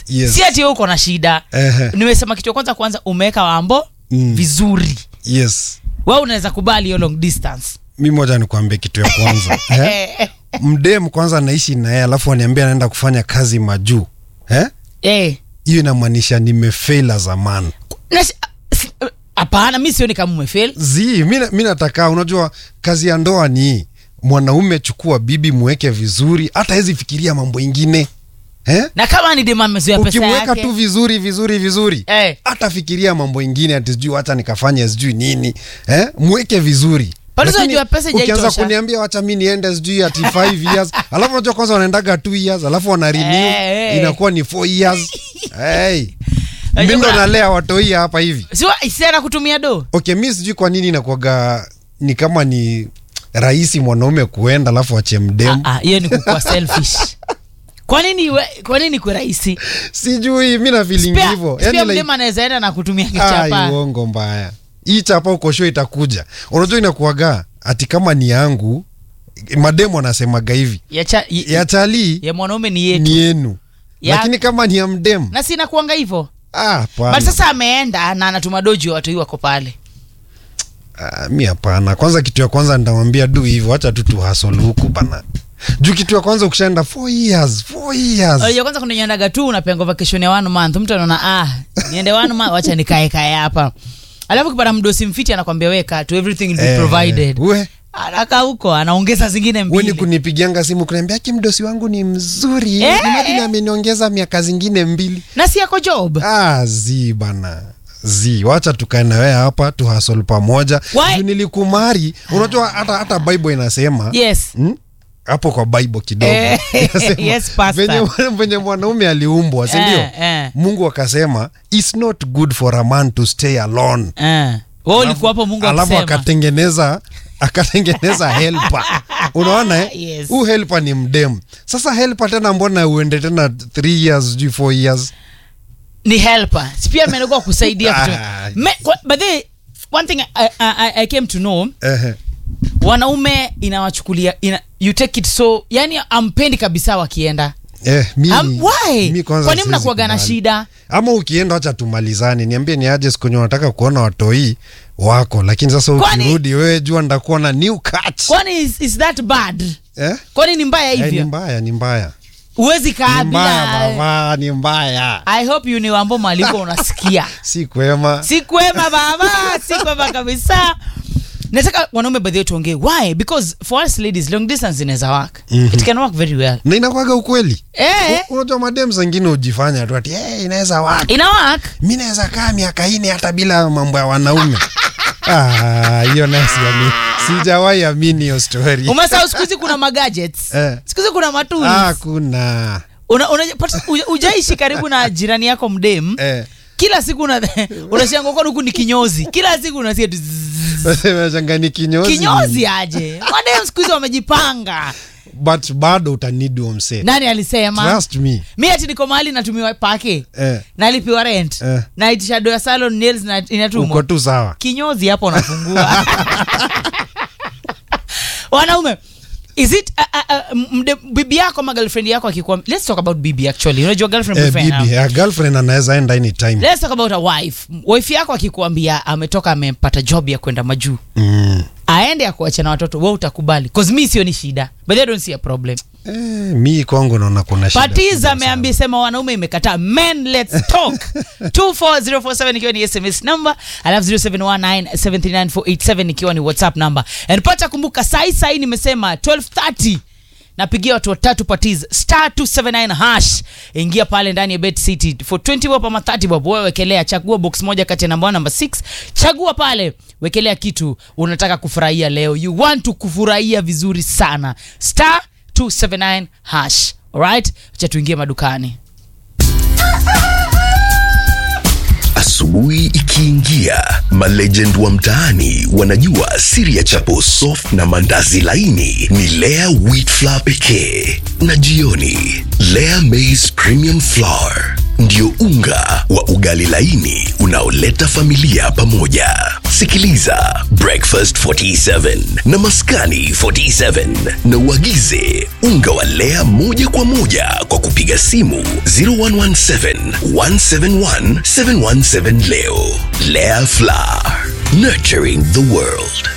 Yes. si ati wewe uko na shida Ehe. nimesema kitu ya kwanza kwanza umeweka wambo Mm. vizuri yes wewe unaweza kubali hiyo long distance mi moja nikuambie kitu ya kwanza eh? mdem kwanza naishi naye alafu aniambia anaenda kufanya kazi majuu eh? Eh. hiyo inamaanisha nimefail as a man Na si- si- hapana mi sioni kama umefeli zi mi na- mi nataka unajua kazi ya ndoa ni mwanaume chukua bibi mweke vizuri hata hezi fikiria mambo ingine eh? na kama ni dema amezoea pesa ukimweka yake tu vizuri vizuri vizuri Eh. hata fikiria mambo ingine ati sijui wacha nikafanya sijui nini eh? mweke vizuri Bado Lakini unajua pesa ukianza haijaitosha. kuniambia wacha mi niende sijui ati 5 years alafu unajua kwanza wanaendaga 2 years alafu wana renew Eh, eh. inakuwa ni 4 years hey. Unajua mindo kuna- nalea watoi hapa hivi Si- si ana kutumia do okay mi sijui kwa nini inakuaga ni kama ni rahisi mwanaume kuenda alafu achie mdemu Ah, ah, hiyo ni kukua selfish kwa nini we- kwa nini kwe rahisi sijui mi na feeling Spare- hivyo spare yani like, mdema anaweza enda na kutumia ai, kichapa uongo mbaya hii chapa uko show itakuja unajua inakuaga ati kama ni yangu mademu anasemaga hivi ya, cha, ya, ya talii ya mwanaume ni yetu ni yenu Ya- lakini kama ni ya mdemu na sina kuanga hivyo ah, hapana. but sasa ameenda na anatuma doji watu hii wako pale Ah, mi hapana kwanza kitu ya kwanza nitamwambia du hivyo wacha tu tuhasol huku bana juu kitu ya kwanza ukishaenda 4 years 4 years Unajua kwanza kuna nyendaga tu unapenga vacation ya one month mtu anaona ah niende one month wacha nikae kae hapa alafu kipata mdosi mfiti anakwambia weka tu everything will be Eh, provided we anaka huko anaongeza zingine we ni mbili kunipigianga simu kuniambia ki mdosi wangu ni mzuri Eh, Imagine eh. ameniongeza miaka zingine mbili na si yako job ah, zi bana zi wacha tukae na wewe hapa tuhasol pamoja Why? juu nilikumari unajua hata hata bible inasema yes hmm? hapo kwa bible kidogo Eh, Inasema, yes, pastor. venye, venye mwanaume aliumbwa sindio Eh, eh. mungu akasema its not good for a man to stay alone eh. wewe ulikuwa hapo mungu alafu akisema akatengeneza akatengeneza helper unaona eh? Yes. huu helper ni mdemu sasa helper tena mbona uende tena 3 years sijui 4 years ni helper si pia amenekuwa kusaidia kutu- Ah. Me- kwa- but the one thing I, I, I- I came to know Ehe. wanaume inawachukulia ina, you take it so yani ampendi kabisa wakienda Eh, mi, um, why mi kwanza kwani siwezi mnakuaga na kubali. shida ama ukienda wacha tumalizane niambie ni aje siku yenye unataka kuona watoi wako lakini sasa Kwani- ukirudi wewe jua ndakuwa na new catch kwani is, is that bad eh? kwani ni mbaya Eh, ni hivyo mbaya ni mbaya huwezi kaa ni mbaya bila baba ni mbaya i hope you ni wambo malipo unasikia si kwema si kwema baba si kwema kabisa nataka wanaume baadhi yetu tuongee why because for us ladies long distance inaweza work Mhm. it can work very well na inakwaga ukweli eh U- unajua madem zengine hujifanya tu ati hey, inaweza watu ina work mi naweza kaa miaka ine hata bila mambo ya wanaume Ah, hiyo naye siamini sijawahi amini hiyo story umesahau siku hizi kuna magadgets Eh. siku hizi kuna matools ah, kuna una, una, pata- uja- ujaishi karibu na jirani yako mdem eh. kila siku una- unashanga kwa huku ni kinyozi kila siku unasikia tu zzzz. changani kinyozi kinyozi aje madem siku hizi wamejipanga but bado utanidi umse nani alisema trust me mi ati niko mahali natumiwa pake eh, nalipiwa rent Eh. naitisha do ya salon nails na uko inatumwa tu sawa kinyozi hapo nafungua wanaume is it uh, uh, uh, mde, bibi yako ama girlfriend yako akikuwa let's talk about bibi actually unajua girlfriend eh, boyfriend, bibi ya girlfriend anaweza enda anytime let's talk about a wife wife yako akikuambia ametoka amepata job ya kwenda majuu mm. aende akuacha na watoto we utakubali cause mi sio ni shida but I don't see a problem eh, mi kwangu naona kuna shida patiza kubwa ameambia sema wanaume imekataa men let's talk 24047 ikiwa ni sms number alafu 0719739487 ikiwa ni whatsapp number and pata kumbuka sai sai nimesema 1230 napigia watu watatu patiz star 279 hash ingia pale ndani ya bet city for 20 bob ama 30 bob wewe wekelea chagua box moja kati ya namba 1 namba 6 chagua pale wekelea kitu unataka kufurahia leo you want to kufurahia vizuri sana star 279 hash alright acha tuingie madukani Asubuhi ikiingia, malegend wa mtaani wanajua siri ya chapo soft na mandazi laini ni Lea wheat flour pekee, na jioni Lea maize premium flour ndio unga wa ugali laini unaoleta familia pamoja. Sikiliza Breakfast 47 na Maskani 47 na uagize unga wa Lea moja kwa moja kwa kupiga simu 0117 171 717 leo. Lea Flour, nurturing the world.